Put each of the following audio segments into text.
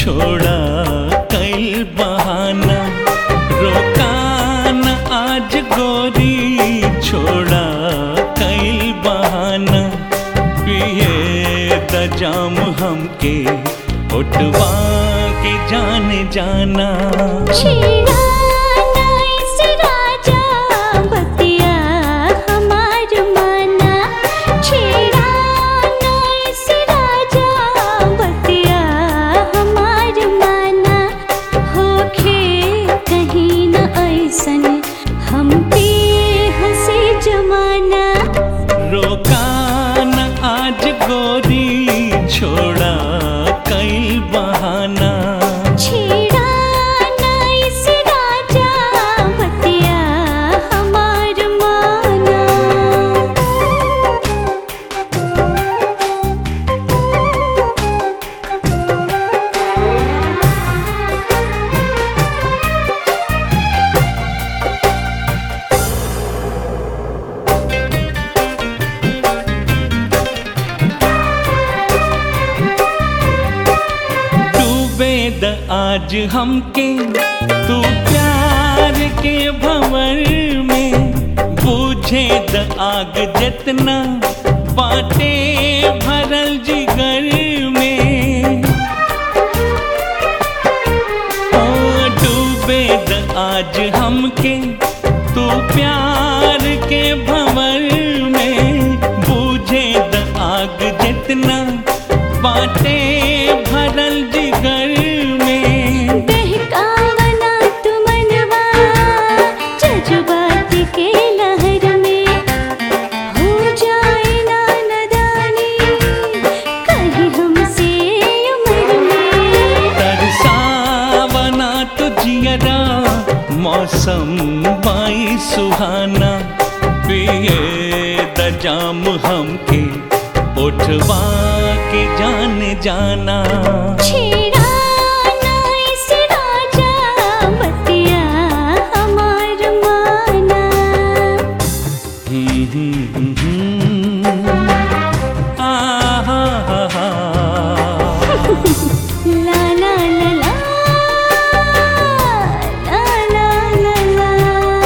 छोड़ा कई बहाना रोकान आज गोरी छोड़ा कई बहाना पिए द जाम हमके उठवा के जान जाना छेड़ा नाइस राजा बतिया हमार माना छेड़ा नाइस राजा बतिया हमार माना होखे कहीं न ऐसन हम पे हंसी जमाना रोकान आज गोरी छोड़ा कई बहाना छेड़ा नाइस राजा बतिया हमार माना डूबे द आज हमके तू प्यार के भंवर में बूझे द आग जितना बाटे भरल जिगर में ओ डूबे द आज हमके तू प्यार के भंवर में बूझे द आग जितना बाटे भरल जिगर में बहकावना तुमनवा जज्बात के लहर में हो जाए ना नदानी कहीं हमसे उम्र में तरसावना तो जियरा मौसम बाई सुहाना पिए द जाम हमके उठवा के जान जाना छेड़ा नाइस राजा बतिया हमार माना हम्म, हम्म, हम्म, आहा, हा, हा। ला ला ला ला ला ला ला ला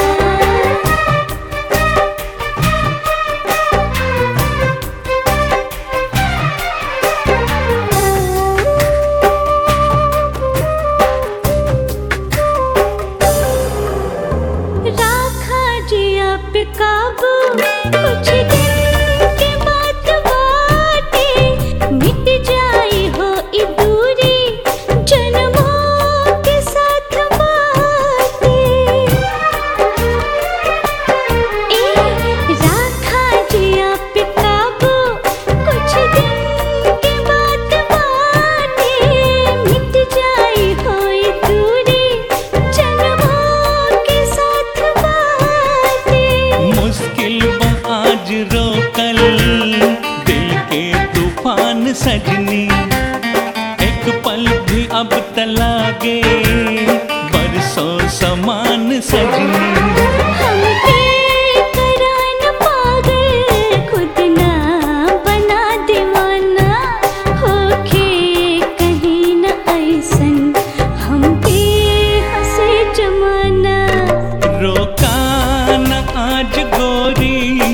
राखा जी आप काबू कुछ दिन के बाद बाटे मिट जाई हो ई दूरी जन्मों के साथ बाटे ए राखा जी आप काबू कुछ दिन के बाद बाटे मिट जाई हो ई दूरी जन्मों के साथ बाटे मुश्किल बा आज रोकल दिल के तूफान सजनी एक पल भी अब तलागे बरसों समान सजनी हमके करान पागल खुद ना बना दीवाना होके कहीं न ऐसन हम पे हंसे जमाना रोकान आज गोरी